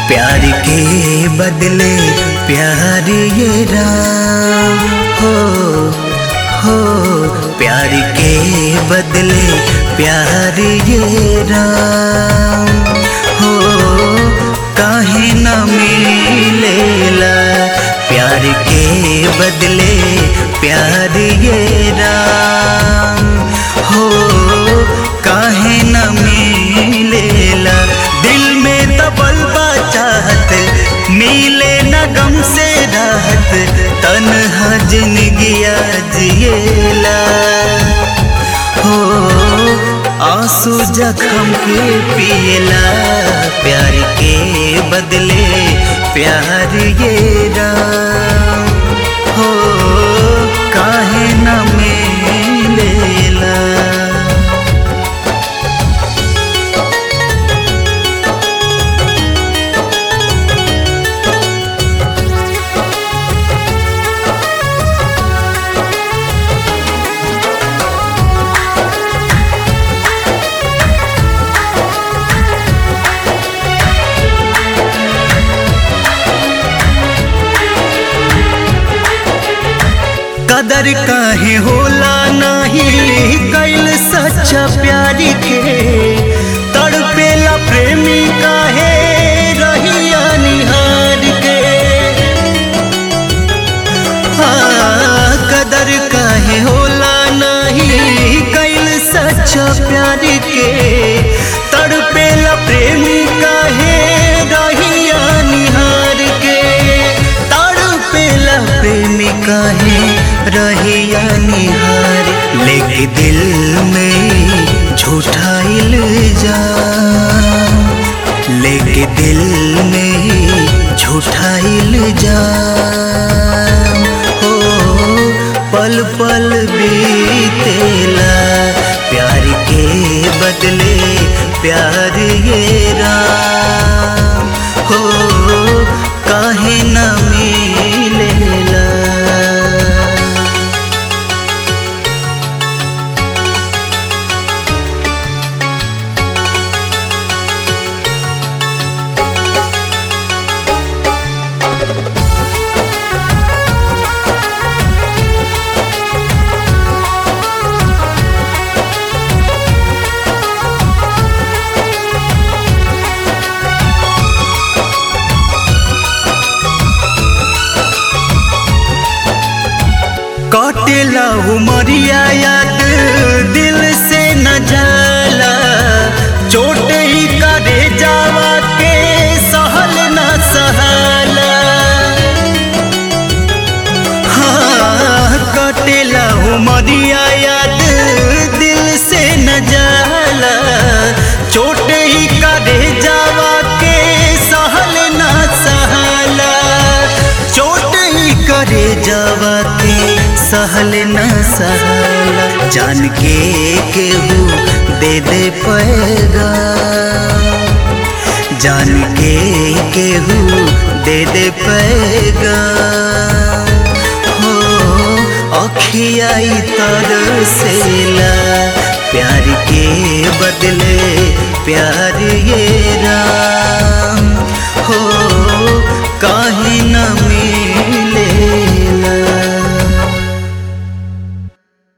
प्यार के बदले प्यार ये राम हो हो प्यार के बदले प्यार ये राम हो काहे न मिलेला प्यार के बदले प्यार ये राम हो काहे न मिलेला दिल में दबल बा चाहत मिले न गम से राहत तन्हा जिंदगिया जिएला हो आंसू जखम के पिएला प्यार के बदले प्यार ये राम हो काहे न मिलेला कदर काहे होला नहीं कैल सच्चा प्यारी के तड़पेला प्रेमी काहे रहिया निहार के हाँ, कदर काहे होला नहीं कैल सच्चा प्यारी के तड़पेला प्रेमी काहे रहिया निहार के तड़पेला प्रेमी काहे रहिया निहार लेके दिल में झूठा इल्जाम लेके दिल में झूठा इल्जाम हो पल पल बीतेला प्यार के बदले प्यार ये राम हो काहे न मिलेला कटेला उमरिया याद दिल से न जाला चोट ही करे जावा के सहल न सहाला हाँ कटेला उमरिया याद दिल से न जाला चोट ही करे जावा के सहल न सहाला चोट ही करे जावा के सहल न सहला जान के केहू दे दे पैगा जान के केहू दे दे पैगा हो अखियाई तरसेला प्यार के बदले प्यार ये राम हो काहे न